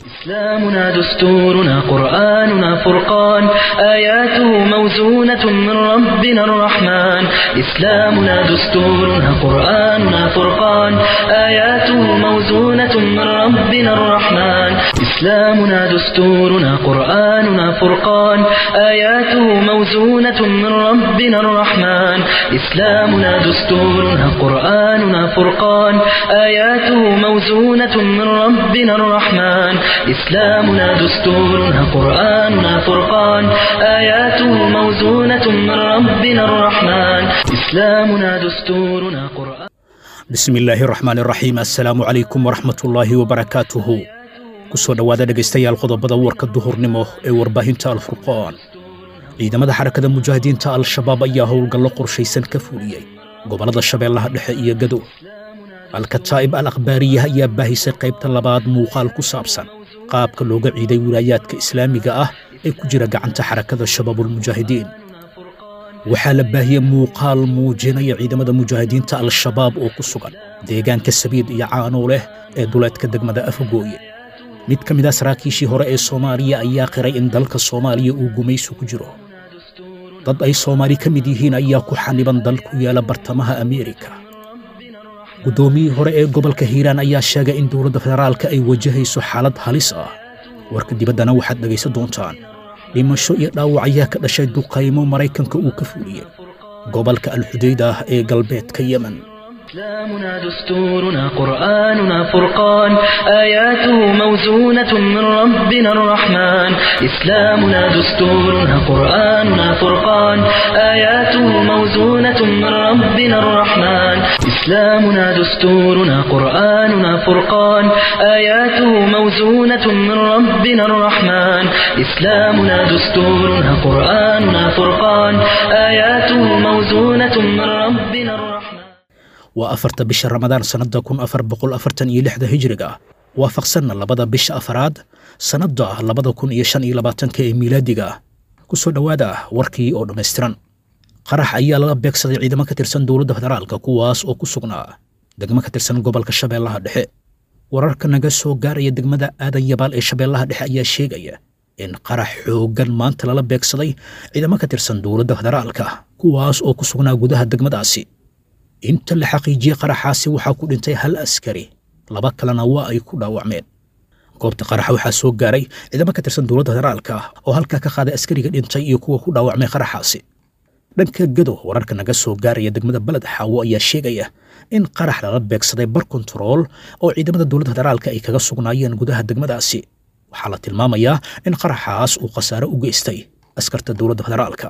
إسلامنا دستورنا قرآننا فرقان آياته موزونة من ربنا الرحمن إسلامنا دستورنا قرآننا فرقان آياته موزونة من ربنا الرحمن إسلامنا دستورنا قرآننا فرقان آياته موزونة من ربنا الرحمن إسلامنا دستورنا قرآننا فرقان آياته موزونة من ربنا الرحمن إسلامنا دستورنا قرآننا فرقان آياته موزونة من ربنا الرحمن إسلامنا دستورنا قرآن bismi illaahi raxmaan iraxiim assalaamu calaykum waraxmatullaahi wabarakaatuhu ku soo dhowaada dhegaystayaal qodobada warka duhurnimo ee warbaahinta alfurqaan ciidamada xarakada mujaahidiinta al-shabaab ayaa howlgallo qorshaysan ka fuliyey gobollada shabeellaha dhexe iyo gadow alkataa'ib al akhbaariya ayaa baahisay qaybta labaad muuqaal ku saabsan qaabka looga ciiday wilaayaadka islaamiga ah ee ku jira gacanta xarakada shabaabulmujaahidiin waxaa la baahiyey muuqaal muujinaya ciidamada mujaahidiinta al-shabaab oo ku sugan deegaanka sabiid iyo caanow leh ee duleedka degmada afagooye mid ka mid a saraakiishii hore ee soomaaliya ayaa qiray in dalka soomaaliya uu gumaysu ku jiro dad ay soomaali ka mid yihiin ayaa ku xaniban dal ku yaala bartamaha ameerika guddoomiyii hore ee gobolka hiiraan ayaa sheegay in dowladda federaalka ay wajahayso xaalad halis ah warka dibaddana waxaad dhegaysan doontaan dhimasho iyo dhaawac ayaa ka dhashay duqaymo maraykanka uu ka fuliyey gobolka alxudayd ah ee galbeedka yemen إسلامنا دستورنا قرآننا فرقان آياته موزونة من ربنا الرحمن إسلامنا دستورنا قرآننا فرقان آياته موزونة من ربنا الرحمن إسلامنا دستورنا قرآننا فرقان آياته موزونة من ربنا الرحمن إسلامنا دستورنا قرآننا فرقان آياته موزونة من ربنا الرحمن waa afarta bisha ramadaan sannadda kun afar boqol afartan iyo lixda hijriga waafaqsanna labada bisha afaraad sannadda labada kun iyo shan iyo labaatanka ee miilaadiga ku soo dhowaada warkii oo dhammaystiran qarax ayaa lala beegsaday ciidamo ka tirsan dowladda federaalka kuwaas oo ku sugnaa degmo ka tirsan gobolka shabeellaha dhexe wararka naga soo gaaraya degmada aadan yabaal ee shabeellaha dhexe ayaa sheegaya in qarax xooggan maanta lala beegsaday ciidamo ka tirsan dowladda federaalka kuwaas oo ku sugnaa gudaha degmadaasi inta la xaqiijiyey qaraxaasi waxaa ku dhintay hal askari laba kalena waa ay ku dhaawacmeen goobta qaraxa waxaa soo gaaray ciidamo ka tirsan dowladda federaalka oo halkaa ka qaaday askariga dhintay iyo kuwa ku dhaawacmay qaraxaasi dhanka gadow wararka naga soo gaaraya degmada beled xaawo ayaa sheegaya in qarax lala beegsaday bar kontarool oo ciidamada dowladda federaalka ay kaga sugnaayeen gudaha degmadaasi waxaa la tilmaamayaa in qaraxaas uu khasaare u geystay askarta dowladda federaalka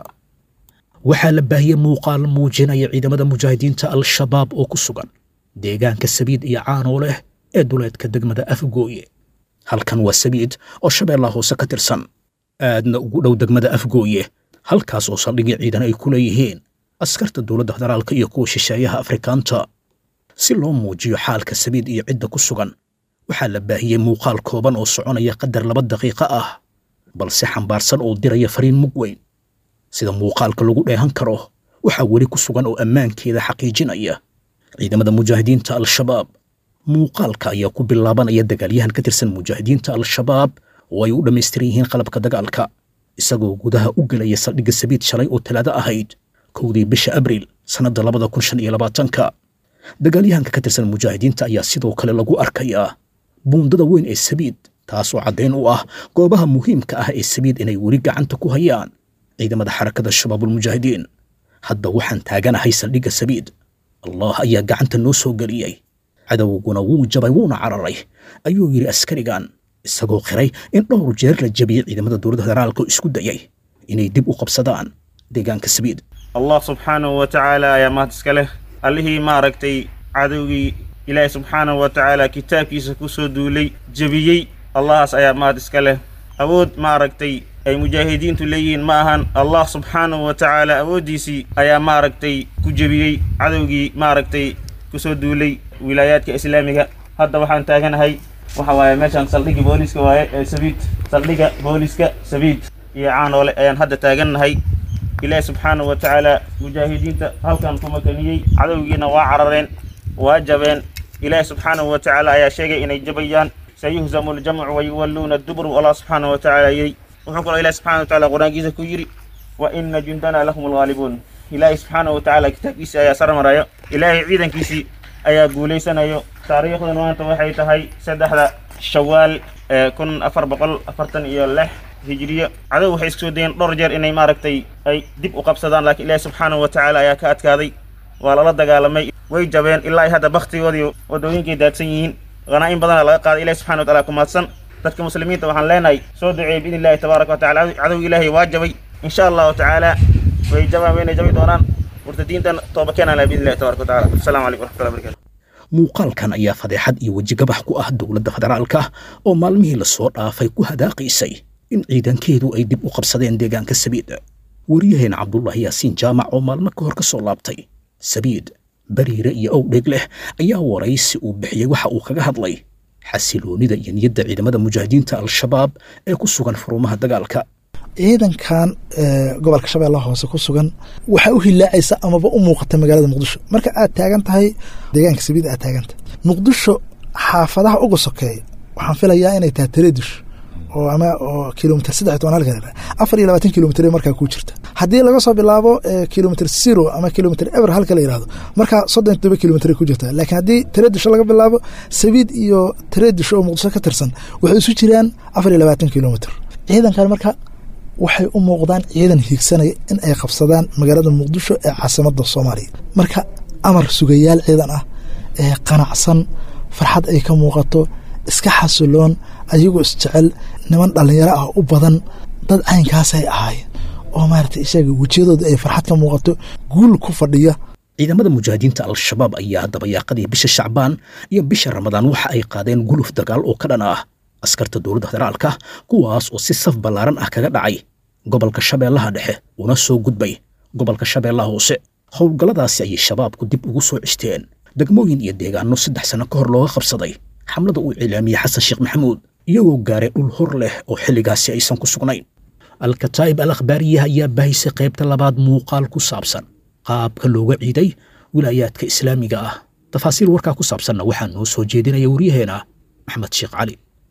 waxaa la baahiyey muuqaal muujinaya ciidamada mujaahidiinta al-shabaab oo ku sugan deegaanka sabiid iyo caanow leh ee duleedka degmada afgooye halkan waa sabiid oo shabeellaha hoose ka tirsan aadna ugu dhow degmada afgooye halkaas oo saldhigii ciidan ay ku leeyihiin askarta dowladda federaalka iyo kuwa shisheeyaha afrikaanta si loo muujiyo xaalka sabiid iyo cidda ku sugan waxaa la baahiyey muuqaal kooban oo soconaya qadar laba daqiiqo ah balse xambaarsan oo diraya fariin mug weyn sida muuqaalka lagu dheehan karo waxaa weli ku sugan oo ammaankeeda xaqiijinaya ciidamada mujaahidiinta al-shabaab muuqaalka ayaa ku bilaabanaya dagaalyahan ka tirsan mujaahidiinta al-shabaab oo ay u dhammaystiran yihiin qalabka dagaalka isagoo gudaha u gelaya saldhigga sabiid shalay oo talaado ahayd kowdii bisha abriil sannadda labada kun shan iyo labaatanka dagaalyahanka ka tirsan mujaahidiinta ayaa sidoo kale lagu arkayaa buundada weyn ee sabiid taasoo caddayn u ah goobaha muhiimka ah ee sabiid inay weli gacanta ku hayaan ciidamada xarakada shabaabulmujaahidiin hadda waxaan taaganahay saldhigga sabiid allah ayaa gacanta noo soo geliyey cadowguna wuu jabay wuuna cararay ayuu yidhi askarigan isagoo qiray in dhowr jeer la jabiyey ciidamada dowladda federaalka oo isku dayay inay dib u qabsadaan deegaanka sabiid allah subxaanahu wa tacaala ayaa mahad iska leh allihii maaragtay cadowgii ilaahi subxaanahu wa tacaala kitaabkiisa ku soo duulay jebiyey allahaas ayaa mahad iska leh awood maaragtay ay mujaahidiintu leeyihiin ma ahan allah subxaanahu wa tacaala awooddiisii ayaa maaragtay ku jebiyey cadowgii maaragtay ku soo duulay wilaayaadka islaamiga hadda waxaan taaganahay waxa waaye meeshaan saldhigga booliiska waaye ee sabiid saldhigga booliiska sabiid iyo caanoole ayaan hadda taagannahay ilaahi subxaanahu wa tacaala mujaahidiinta halkan ku makaniyey cadowgiina waa carareen waa jabeen ilaahi subxaanahu wa tacaala ayaa sheegay inay jabayaan sayuhzamu ljamcu wayuwalluuna adubur allah subxaanahu wa tacaala yidhi wuxuu kaloo ilahi subxana wa tacala qur-aankiisa ku yidhi wa ina jundana lahum alghaalibuun ilaahay subxaanahu wa tacaala kitaabkiisii ayaa sarmarayo ilaahay ciidankiisii ayaa guulaysanayo taariikhdan maanta waxay tahay saddexda shawaal ee kun afar boqol afartan iyo lix hijriyo cadow waxay isku soo dayeen dhowr jeer inay maaragtay ay dib u qabsadaan laakiin ilaahi subxaanahu wa tacaala ayaa ka adkaaday waa lala dagaalamay way jabeen ilaa ay hadda baktigoodii wadooyinkay daadsan yihiin hanaa-in badana laga qaaday ilahi subxana wa taala ku mahadsan dadka muslimiinta waxaan leenahay soo duceeyey biidni illahi tabaaraka wa tacala cadow ilaahay waa jabay in sha allahu tacaala way jabaan wayna jabi doonaan murtadiintan tooba keenaan laha biidni illahi tabaraka wa tacala assalamu calaykum waraxmatullahi barakatu muuqaalkan ayaa fadeexad iyo wejigabax ku ah dowladda federaalka oo maalmihii lasoo dhaafay ku hadaaqaysay in ciidankeedu ay dib u qabsadeen deegaanka sabiid waryaheena cabdullaahi yaasiin jaamac oo maalmo ka hor ka soo laabtay sabiid bariire iyo owdheeg leh ayaa waraysi uu bixiyey waxa uu kaga hadlay xasiloonida iyo niyadda ciidamada mujaahidiinta al-shabaab ee ku sugan furumaha dagaalka ciidankan gobolka shabeellaha hoose ku sugan waxaa u hilaacaysa amaba u muuqata magaalada muqdisho marka aad taagan tahay deegaanka sabiid aad taagantahay muqdisho xaafadaha uga sokeeya waxaan filayaa inay tahay tareedish oo ama oo kilomitr saddex toban halka afar iyo labaatan kilomitr markaa ku jirta haddii laga soo bilaabo kilomitr zero ama kilomitr ever halka la yihahdo markaa soddon todoba kilomitr ku jirta laakiin haddii tareedisho laga bilaabo sabiid iyo tareedisho oo muqdisho ka tirsan waxay isu jiraan afar iyo labaatan kilomitr ciidankan marka waxay u muuqdaan ciidan hiigsanaya in ay qabsadaan magaalada muqdisho ee caasimada soomaaliya marka amar sugayaal ciidan ah ee qanacsan farxad ay ka muuqato iska xasiloon ayagoo isjecel niman dhallinyaro ah u badan dad caynkaasay ahaayeen oo maarata isaga wejiyadooda ay farxad ka muuqato guul ku fadhiya ciidamada mujaahidiinta al-shabaab ayaa dabayaaqadii bisha shacbaan iyo bisha ramadaan waxa ay qaadeen guluf dagaal oo ka dhan ah askarta dowladda federaalka kuwaas oo si saf ballaaran ah kaga dhacay gobolka shabeellaha dhexe una soo gudbay gobolka shabeellaha hoose howlgalladaasi ayay shabaabku dib ugu soo cishteen degmooyin iyo deegaano saddex sano ka hor looga qabsaday xamlada uu cilaamiyey xasan sheekh maxamuud iyagoo gaaray dhul hor leh oo xilligaasi aysan ku sugnayn alkataa'ib al akhbaariyaha ayaa baahisay qaybta labaad muuqaal ku saabsan qaabka looga ciiday wilaayaadka islaamiga ah tafaasiil warkaa ku saabsanna waxaa noo soo jeedinaya waryaheena maxmed sheekh cali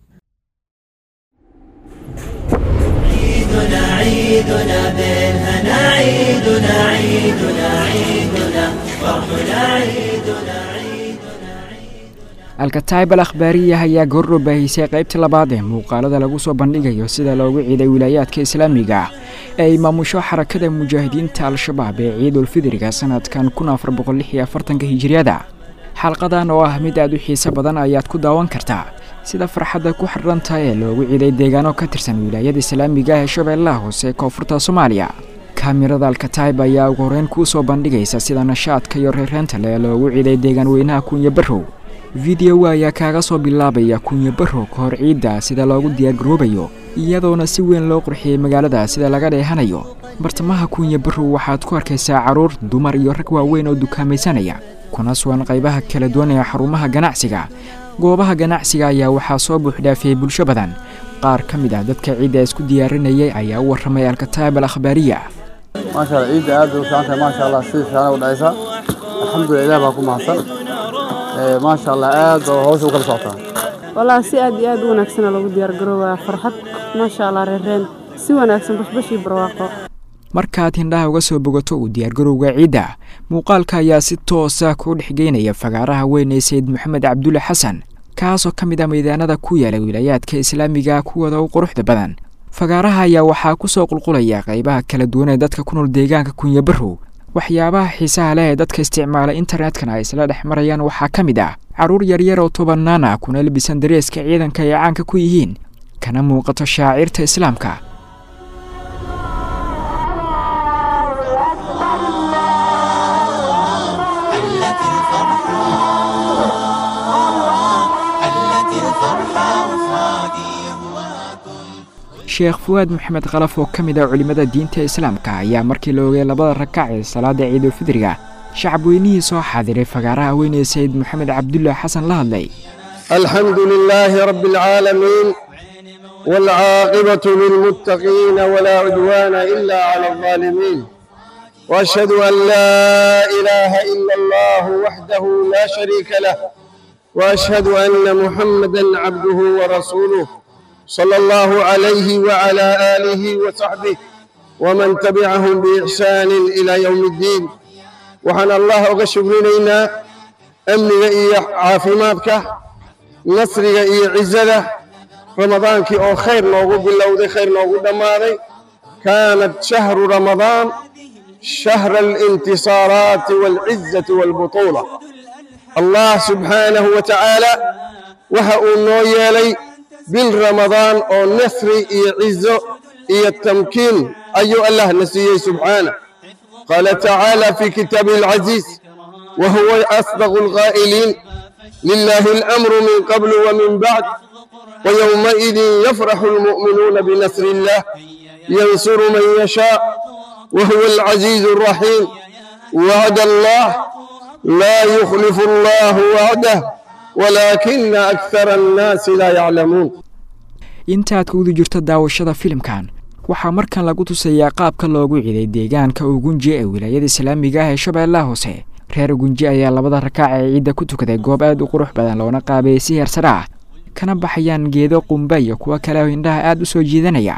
عيدنا عيدنا بالهنا عيدنا عيدنا عيدنا فرحنا عيدنا alkataayib al akhbaariya ayaa goorro baahisay qaybta labaad ee muuqaalada lagu soo bandhigayo sida loogu ciiday wilaayaadka islaamiga ah ee ay maamusho xarakada mujaahidiinta al-shabaab ee ciidulfidriga sanadkan kun afar boqol lix iyo afartanka hijiriyada xalqadan oo ah mid aad u xiiso badan ayaad ku daawan kartaa sida farxadda ku xidhanta ee loogu ciiday deegaano ka tirsan wilaayada islaamiga ah ee shabeellaha hoose ee koonfurta soomaaliya kaamirada alkataayib ayaa ugu horreyn kuu soo bandhigaysa sida nashaadka iyo reereenta le ee loogu ciiday deegaan weynaha kunya barrow fideowa ayaa kaaga soo bilaabaya kunya barrow ka hor ciidda sida loogu diyaargaroobayo iyadoona si weyn loo qurxiyey magaalada sida laga dheehanayo bartamaha kunya barrow waxaad ku arkaysaa carruur dumar iyo rag waaweyn oo dukaamaysanaya kuna sugan qaybaha kala duwan ee xarumaha ganacsiga goobaha ganacsiga ayaa waxaa soo buuxdhaafiyey bulsho badan qaar ka mid ah dadka ciidda isku diyaarinayay ayaa u warramay alkataab al akhbaariya maasha allah ciidda aad bay u fiican tahay maasha allah si fiican u dhacaysa alxamdulilah ilaah baa ku mahadsan maasha allah aad baa hawsha u kala socotaa wallaahi si aad iyo aad u wanaagsana lagu diyaargaroobaa farxad maasha allah reereen si wanaagsan bashbashii barwaaqo markaad hindhaha uga soo bogato uu diyaargarowga ciidda muuqaalka ayaa si toosa kuu dhexgeynaya fagaaraha weyn ee sayid maxamed cabdulle xasan kaasoo ka mid ah maydaanada ku yaala wilaayaadka islaamiga kuwooda u quruxda badan fagaaraha ayaa waxaa ku soo qulqulaya qaybaha kala duwan ee dadka ku nool deegaanka kunya barrow waxyaabaha xiisaha leh ee dadka isticmaala internetkana ay isla dhex marayaan waxaa ka mid ah carruur yaryar oo tobannaan ah kuna labisan dareeska ciidanka ay caanka ku yihiin kana muuqato shaacirta islaamka sheekh fuwaad maxamed khalaf oo ka mid ah culimmada diinta islaamka ayaa markii la ogay labada rakac ee salaada ciidulfidriga shacab weynihii soo xaadiray fagaaraha weyn ee sayid maxamed cabdulah xasan la hadlay alxamdu lilaahi rabbi alcaalamiin waalcaaqibatu lilmuttaqiina walaa cudwaana ila cala alظaalimiin واشهد ان لا اله الا الله وحده لا شريك له وأشهد أن محمدا عبده ورسوله صلى الله عليه وعلى آله وصحبه ومن تبعهم بإحسان إلى يوم الدين وحن الله أغشبرنا أمنك إيا عافماتك نصرك إيا عزده رمضانك أو خير نوغو بالله خير نوغو دماري كانت شهر رمضان شهر الانتصارات والعزة والبطولة الله سبحانه وتعالى وها نويالي بالرمضان أو نصر إيا عزة إيا التمكين أيها الله نسيه سبحانه قال تعالى في كتابه العزيز وهو أصدق الغائلين لله الأمر من قبل ومن بعد ويومئذ يفرح المؤمنون بنصر الله ينصر من يشاء وهو العزيز الرحيم وعد الله لا يخلف الله وعده ولكن أكثر الناس لا يعلمون intaad kuguda jirto daawashada filimkan waxaa markan lagu tusayaa qaabka loogu ciiday deegaanka ugunji ee wilaayada islaamiga ah ee shabeellaha hoose reer ugunji ayaa labada rakaac ee ciidda ku tukaday goob aad u qurux badan loona qaabeeyey si heersare ah kana baxayaan geedo qumba iyo kuwo kale oo indhaha aad u soo jiidanaya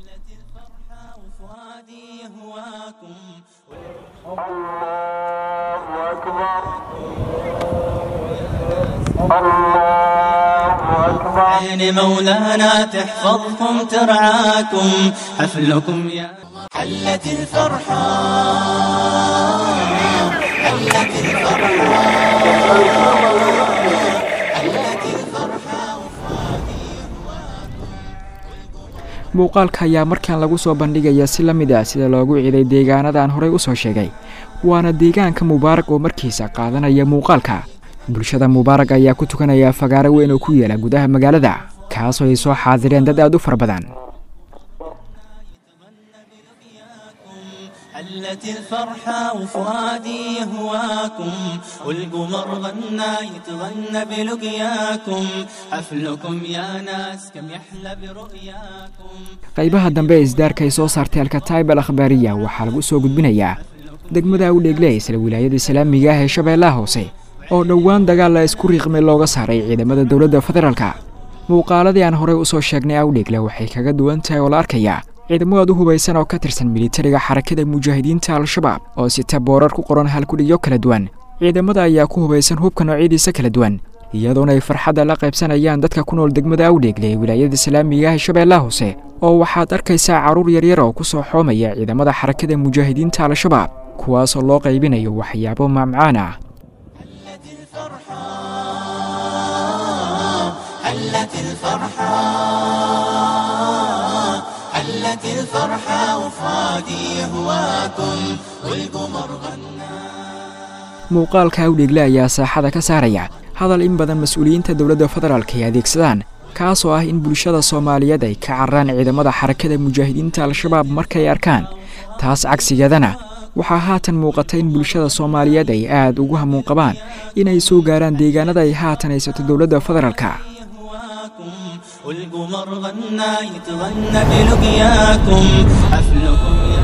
عين مولانا تحفظكم ترعاكم حفلكم يا حلت الفرحة حلت الفرحة حلت الفرحة muuqaalka ayaa markan lagu soo bandhigaya si la mid ah sida loogu ciiday deegaanadan horey u soo sheegay waana deegaanka mubaarag oo markiisa qaadanaya muuqaalka bulshada mubaarag ayaa ku tukanaya fagaaro weyn oo ku yaala gudaha magaalada kaasoo ay soo xaadireen dad aad u fara badan حلت الفرحة وفؤادي يهواكم والقمر غنى يتغنى بلقياكم حفلكم يا ناس كم يحلى برؤياكم qaybaha dambe ee isdaarka ay soo saartay alkataib al akhbaariya waxaa lagu soo gudbinayaa degmada u dheegle isla wilaayada islaamiga ah ee shabeellaha hoose oo dhowaan dagaal la isku riiqmay looga saaray ciidamada dowladda federaalka muuqaaladii aan horey u soo sheegnay awdheegle waxay kaga duwan tahay oo la arkayaa ciidamo aad u hubaysan oo ka tirsan militariga xarakada mujaahidiinta al-shabaab oo sita boorar ku qoran halkudhigyo kala duwan ciidamada ayaa ku hubaysan hubka noocyadiisa kala duwan iyadoona ay farxadda la qaybsanayaan dadka ku nool degmada awdheegle ee wilaayada islaamiga ah ee shabeellaha hoose oo waxaad arkaysaa carruur yaryar oo ku soo xoomaya ciidamada xarakada mujaahidiinta al-shabaab kuwaasoo loo qaybinayo waxyaabo mamcaan ah حلت الفرحة حلت الفرحة وفؤادي يهواكم والقمر غنى muuqaalka awdheegle ayaa saaxada ka saaraya hadal in badan mas-uuliyiinta dowladda federaalk ay adeegsadaan kaasoo ah in bulshada soomaaliyeed ay ka cararaan ciidamada xarakada mujaahidiinta al-shabaab markay arkaan taas cagsigeedana waxaa haatan muuqata in bulshada soomaaliyeed ay aad ugu hamuun qabaan inay soo gaaraan deegaanada ay haatan haysato dowladda federaalka يهواكم والقمر غنى يتغنى بلقياكم حفلكم يا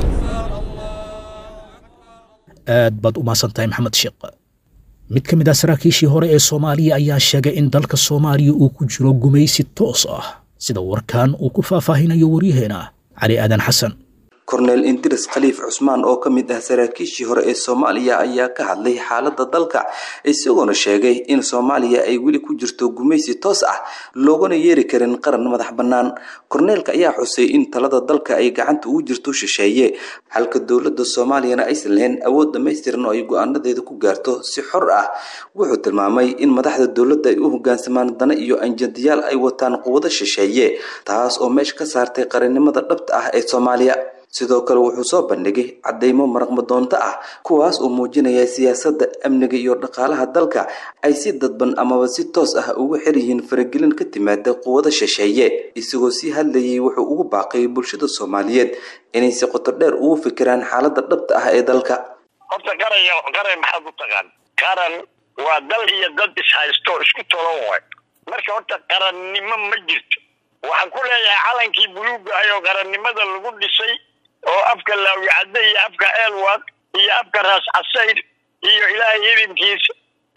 aad baad u mahadsan tahay maxamed sheekh mid ka mid ah saraakiishii hore ee soomaaliya ayaa sheegay in dalka soomaaliya uu ku jiro gumaysi toos ah sida warkan uu ku faahfaahinayo waryaheena cali aadan xasan korneel indiris khaliif cusmaan oo ka mid ah saraakiishii hore ee soomaaliya ayaa ka hadlay xaaladda dalka isagoona sheegay in soomaaliya ay weli ku jirto gumaysi toos ah loogana yeeri karin qaran madax bannaan korneelka ayaa xusay in talada dalka ay gacanta ugu jirto shisheeye halka dowladda soomaaliyana aysan lahayn awood dhammaystiran oo ay go-aanadeeda ku gaarto si xor ah wuxuu tilmaamay in madaxda dowladda ay u hogaansamaan dana iyo anjadiyaal ay wataan quwado shisheeye taas oo meesha ka saartay qarannimada dhabta ah ee soomaaliya sidoo kale wuxuu soo bandhigay caddaymo maraqmadoonto ah kuwaas oo muujinaya siyaasadda amniga iyo dhaqaalaha dalka ay si dadban amaba si toos ah ugu xir yihiin faragelin ka timaada quwado shisheeye isagoo sii hadlayay wuxuu ugu baaqay bulshada soomaaliyeed inay si qoto dheer ugu fikiraan xaaladda dhabta ah ee dalka horta qaran qaran maxaad u taqaan qaran waa dal iyo dad ishaysto isku tolan waay marka horta qarannimo ma jirto waxaan ku leeyahay calankii buluuga ah oo qarannimada lagu dhisay oo afka laawicadde iyo afka eelwad iyo afka raas casayr iyo ilaahay idinkiisa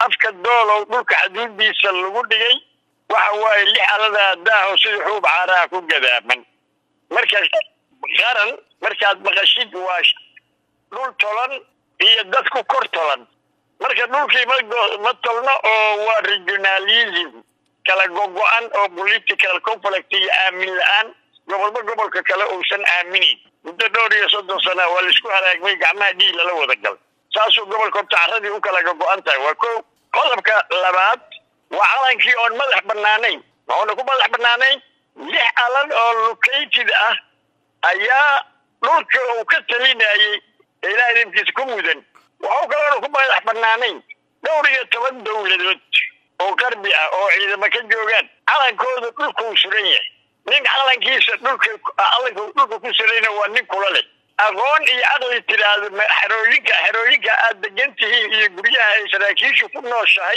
afka doolow dhulka xaduudiisa lagu dhigay waxa waaye lix aladaa daaho sida xuub caaraha ku gadaaman marka qaran markaad maqashid waa dhul tolan iyo dad ku kor tolan marka dhulkii ma ma tolno oo waa regionalism kala gogo-an oo political conflict iyo aamin la-aan gobolba gobolka kale uusan aaminin muddo dhowr iyo soddon sana waa laisku halaagmay gacmaha dhiig lala wada gal saasuu gobolka horta carradii u kala gogo-an tahay waa ko qodobka labaad waa calankii oon madax banaanayn maxuuna ku madax banaanayn lix alan oo located ah ayaa dhulka uu ka talinayay ilaa idinkiisa ku mudan waxuu kaloona ku madax banaanayn dhowr iyo toban dowladood oo qarbi ah oo ciidamo ka joogaan calankooda dhulkuu suran yahay nin calankiisa dhulka calanka dhulka ku surayna waa nin kula leh aqoon iyo caqli tiraahdo xerooyinka xerooyinka aad degan tihiin iyo guryaha ay saraakiishu ku nooshahay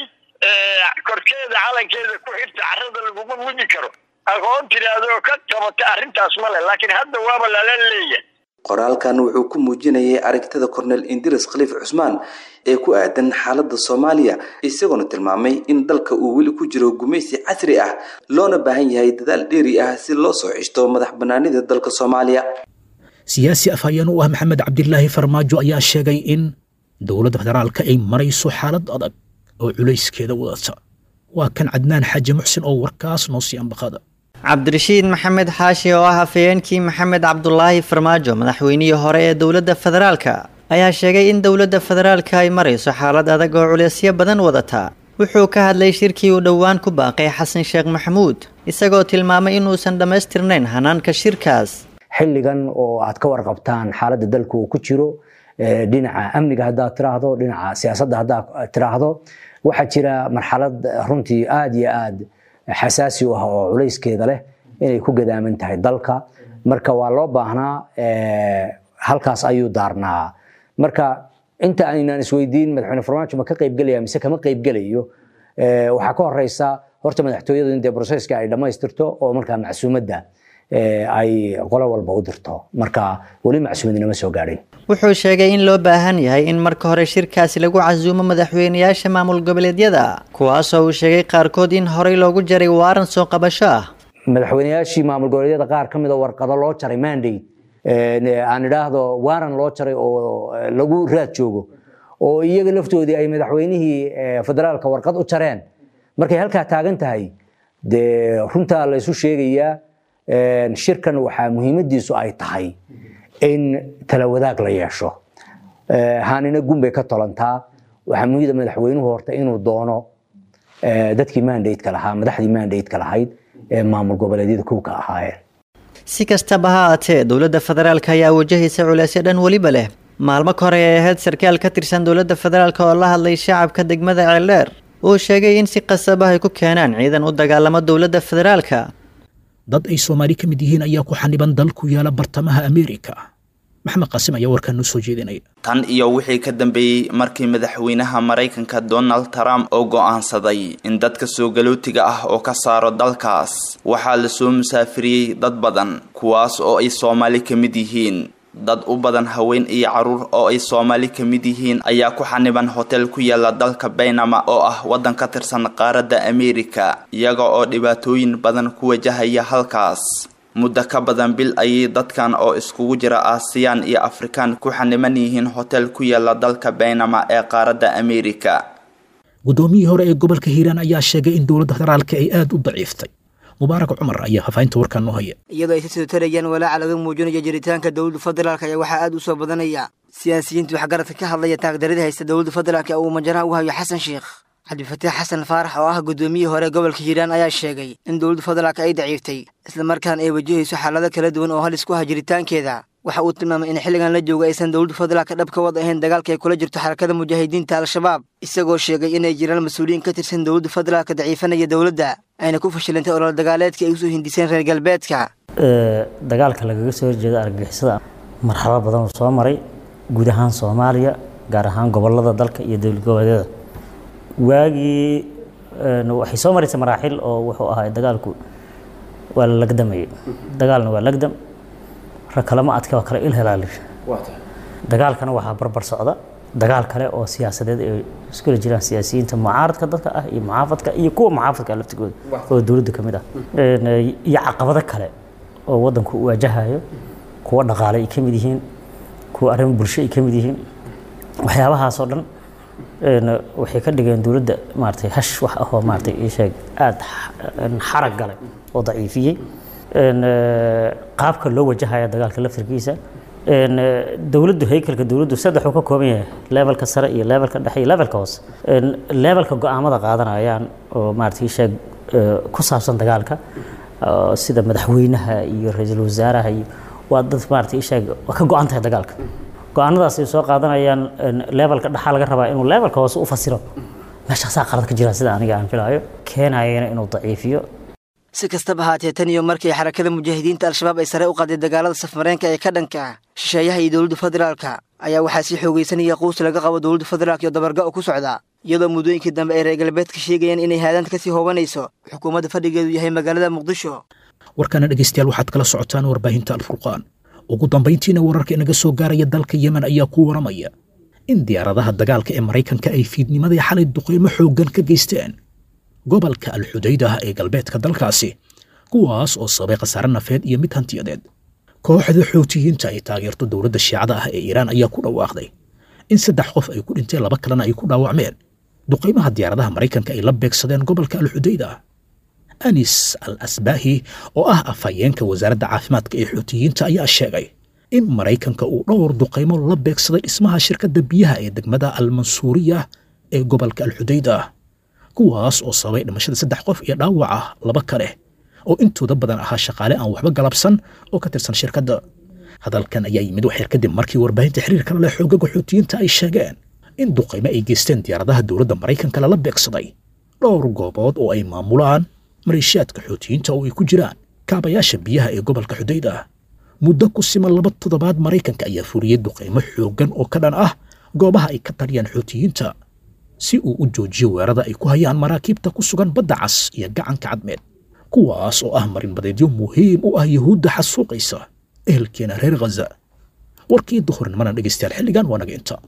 korkeeda calankeeda ku xirta carrada laguma mudi karo aqoon tiraahdo ka qabata arrintaas ma leh laakiin hadda waaba lala leeyahay qoraalkan wuxuu ku muujinayay aragtida kornel indiris khaliif cusmaan ee ku aadan xaaladda soomaaliya isagoona tilmaamay in dalka uu weli ku jiro gumaysi casri ah loona baahan yahay dadaal dheeri ah si loo soo cishto madax banaanida dalka soomaaliya siyaasi afhayeen u ah maxamed cabdilaahi farmaajo ayaa sheegay in dowladda federaalka ay marayso xaalad adag oo culayskeeda wadata waa kan cadnaan xaaji muxsin oo warkaas noo sii ambaqada cabdirashiid maxamed xaashi oo ah afhayeenkii maxamed cabdulaahi farmaajo madaxweynihii hore ee dowladda federaalka ayaa sheegay in dowladda federaalka ay marayso xaalad adag oo culeysyo badan wadata wuxuu ka hadlay shirkii uu dhowaan ku baaqay xasan sheekh maxamuud isagoo tilmaamay inuusan dhammaystirnayn hanaanka shirkaas xilligan oo aad ka warqabtaan xaaladda dalka uu ku jiro dhinaca amniga haddaad tiraahdo dhinaca siyaasadda haddaad tiraahdo waxaa jira marxalad runtii aada iyo aad xasaasi u ah oo culayskeeda leh inay ku gadaaman tahay dalka marka waa loo baahnaa halkaas ayuu daarnaa marka inta aynaan isweydiin madaxweyne farmaajo ma ka qaybgelaya mise kama qaybgelayo waxaa ka horeysa horta madaxtooyadu in dee broseska ay dhammaystirto oo markaa macsuumadda ay qolo walba u dirto marka weli macsuumadnama soo gaadhin wuxuu sheegay in loo baahan yahay in marka hore shirkaasi lagu casuumo madaxweynayaasha maamul goboleedyada kuwaasoo uu sheegay qaarkood in horey loogu jaray waaran soo qabasho ah madaxweynayaashii maamul goboleedyada qaar ka mid a warqado loo jaray mandate aan idhaahdo waaran loo jaray oo lagu raad joogo oo iyaga laftoodii ay madaxweynihii federaalka warqad u jareen markay halkaa taagan tahay dee runtaa la isu sheegayaa shirkan waxaa muhiimadiisu ay tahay in tala wadaag la yeesho haanina gunbay ka tolantaa waxaa muhiida madaxweynuhu horta inuu doono dadkii mandateka lahaa madaxdii mandateka lahayd ee maamul goboleedyada kowka ahaayeen si kastaba ha aatee dowladda federaalka ayaa wajahaysa culeysyo dhan weliba leh maalmo ka hore ee ahayd sarkaal ka tirsan dowladda federaalk oo la hadlay shacabka degmada ceeldheer uu sheegay in si qasaba ay ku keenaan ciidan u dagaalamo dowladda federaalka dad ay soomaali ka mid yihiin ayaa ku xaniban dal ku yaala bartamaha ameerika maxamed qaasim ayaa warkaan noo soo jeedinaya tan iyo wixii ka dambeeyey markii madaxweynaha maraykanka donald trump oo go'aansaday in dadka soo galootiga ah oo ka saaro dalkaas waxaa lasoo musaafiriyey dad badan kuwaas oo ay soomaali ka mid yihiin dad u badan haween iyo caruur oo ay soomaali ka mid yihiin ayaa ku xaniban hotel ku yaala dalka baynama oo ah waddan ka tirsan qaaradda ameerika iyaga oo dhibaatooyin badan ku wajahaya halkaas muddo ka badan bil ayay dadkan oo iskugu jira aasiyaan iyo afrikaan ku xaniban yihiin hotel ku yaala dalka baynama ee qaaradda ameerika guddoomiyihii hore ee gobolka hiiraan ayaa sheegay in dowladda federaalka ay aada u daciiftay mubaarak cumar ayaa hafaynta warkaan noo haya iyadoo ay si soo tarayaan walaaca laga muujinayo jiritaanka dowladda federaalk ayaa waxaa aada u soo badanaya siyaasiyiinta waxgaradka ka hadlaya taagdarida haysta dowladda federaalk ee uu majaraha u hayo xasan sheekh cabdifataax xasan faarax oo ah guddoomiyihii hore gobolka hiiraan ayaa sheegay in dowladda federaalk ay daciiftay islamarkaana ay wajahayso xaalado kala duwan oo halis ku ah jiritaankeeda waxa uu tilmaamay in xilligan la jooga aysan dowladda federaalka dhab ka wad ahayn dagaalka ay kula jirto xarakada mujaahidiinta al-shabaab isagoo sheegay inay jiraan mas-uuliyiin ka tirsan dowladda federaalka daciifanaya dowladda ayna ku fashilantay olol dagaaleedka ay usoo hindiseen reer galbeedka dagaalka lagaga soo horjeeda argagixisada marxalado badan uu soo maray guud ahaan soomaaliya gaar ahaan gobolada dalka iyo dowlad goboleedyada waagii waxay soo maraysay maraaxil oo wuxuu ahaa dagaalku waa la lagdamayay dagaalna waa lagdam rag kalema adka waa kala ilhelaali dagaalkana waxaa barbar socda dagaal kale oo siyaasadeed ay iskula jiraan siyaasiyiinta mucaaradka dadka ah iyo muxaafadka iyo kuwa muxaafadka ah laftigooda oo dowladda ka mid ah iyo caqabado kale oo waddanku u waajahayo kuwa dhaqaale ay ka mid yihiin kuwa arrimo bulsho ay ka mid yihiin waxyaabahaasoo dhan waxay ka dhigeen dowladda maaragtay hash wax ah oo maaragtay ii sheeg aada xarag galay oo daciifiyey qaabka loo wajahaya dagaalka laftirkiisa dowladdu haykalka dowladdu saddex uu ka kooban yahay levelka sare iyo levelka dhexe iyo levelka hoose levelka go-aamada qaadanayaan oo maaragtay sheeg ku saabsan dagaalka sida madaxweynaha iyo ra-iisul wasaaraha iyo waa dad maaragtay sheeg waa ka go-an tahay dagaalka go-aanadaas ay soo qaadanayaan levelka dhexaa laga rabaa inuu levelka hoose u fasiro meeshaasaa qalad ka jira sida aniga aan filaayo keenayana inuu daciifiyo si kastaba haatee tan iyo markii xarakada mujaahidiinta al-shabaab ay sare u qaaday dagaalada safmareenka ee ka dhanka ah shisheeyaha iyo dowladda federaalka ayaa waxaa sii xoogaysanaya quus laga qabo dowladda federaalk iyo dabarga oo ku socda iyadoo muddooyinkii dambe ay reer galbeedka sheegayaan inay haadaanta kasii hoobanayso xukuumadda fadhigeedu yahay magaalada muqdisho warkana dhegaystayaal waxaad kala socotaan warbaahinta alfurqaan ugu dambayntiina wararka inaga soo gaaraya dalka yemen ayaa ku waramaya in diyaaradaha dagaalka ee maraykanka ay fiidnimadii xalay duqeymo xooggan ka geysteen gobolka alxudaydah ee galbeedka dalkaasi kuwaas oo sababay khasaare nafeed iyo mid hantiyadeed kooxda xoutiyiinta ay taageerto dowladda shiicada ah ee iiraan ayaa ku dhawaaqday in saddex qof ay ku dhinteen laba kalena ay ku dhaawacmeen duqaymaha diyaaradaha maraykanka ay la beegsadeen gobolka alxudaydah anis al asbaahi oo ah afhayeenka wasaaradda caafimaadka ee xoutiyiinta ayaa sheegay in maraykanka uu dhowr duqaymo la beegsaday dhismaha shirkadda biyaha ee degmada almansuuriya ee gobolka alxudaydah kuwaas oo sababay dhimashada saddex qof iyo dhaawaca laba kale oo intooda badan ahaa shaqaale aan waxba galabsan oo ka tirsan shirkadda hadalkan ayaa yimid waxyar kadib markii warbaahinta xiriirka la leh xoogaga xoutiyiinta ay sheegeen in duqaymo ay geysteen diyaaradaha dowladda maraykanka lala beegsaday dhowr goobood oo ay maamulaan maleeshiyaadka xoutiyiinta oo ay ku jiraan kaabayaasha biyaha ee gobolka xudaydah muddo ku siman laba toddobaad maraykanka ayaa fuliyey duqaymo xooggan oo ka dhan ah goobaha ay ka taliyaan xoutiyiinta si uu u joojiyo weerada ay ku hayaan maraakiibta ku sugan badda cas iyo gacanka cadmeed kuwaas oo ah marinbadeedyo muhiim u ah yuhuudda xasuuqaysa ehelkeena reer khaza warkii duhurnimana dhegaystayaal xilligan waa naga inta